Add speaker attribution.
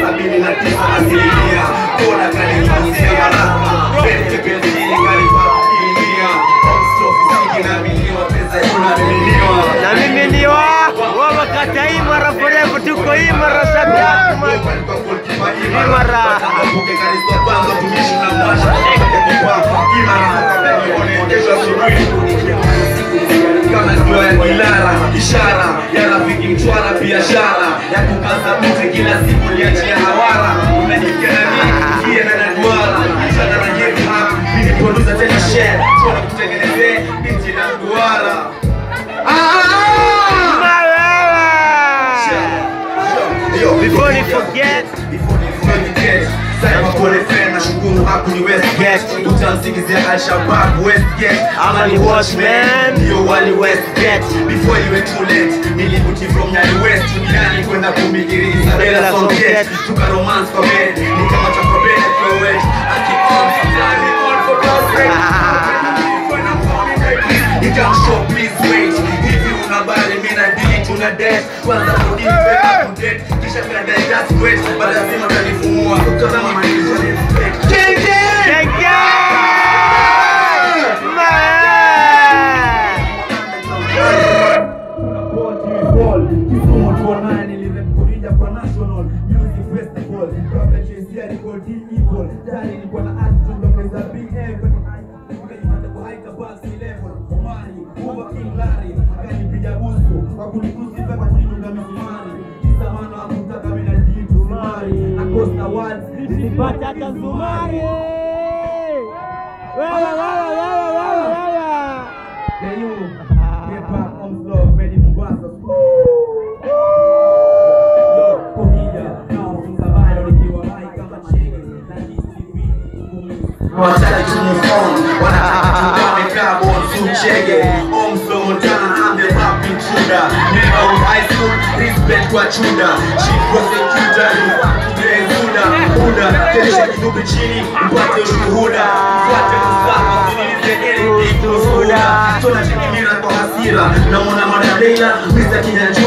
Speaker 1: sabini na tisa asilimia kona kanifanyisia baraka pete penzini kalipa ilimia Omstofisiki na miliwa pesa inamiminiwa
Speaker 2: Na mimi ni wa wa makatai mara forever tuko imara sabia Imara.
Speaker 1: ishara ya rafiki mchwara biashara ya kukaza mte kila siku liachia hawara unajisikia na mimi kia na naduara ishara na hip hop mimi producer tena share tuna kutengenezea binti na duara Yo,
Speaker 2: Before you forget.
Speaker 1: Before you forget. Sema pole fena nashukuru hakuni Westgate utamsingizia Al-Shabaab Westgate
Speaker 2: Ama ni watchman.
Speaker 1: ndio wali Westgate before you were too late nilibuti from Nyali West duniani kwenda kumikiri Isabella
Speaker 2: Isabella
Speaker 1: Songet
Speaker 2: Songet.
Speaker 1: tuka romance kwa bed ni kama cha kwa bed kwa wet akikon sometimes on for prospect You can't show please wait Hivi unabali mina dili tuna date Kwanza kudini peka kudate Kisha kada just wait Bada lazima kanifumua Kutazama manisha ni fake
Speaker 2: Genge! Nisipate hata zumari. Wewe wewe wewe wewe wewe.
Speaker 1: Wataki tumufon wanataka tuwamekaa bonzu chege Omso Montana I'm the rap intruder Never with high school respect kwa chuda Chief prosecutor Zuda Buda Teresha kidubi chini upate ushuhuda Fuate Mustafa Sinilize anything kuhuda Tona chekimira kwa hasira Namona Mada Leila Mr. Kinyanjwa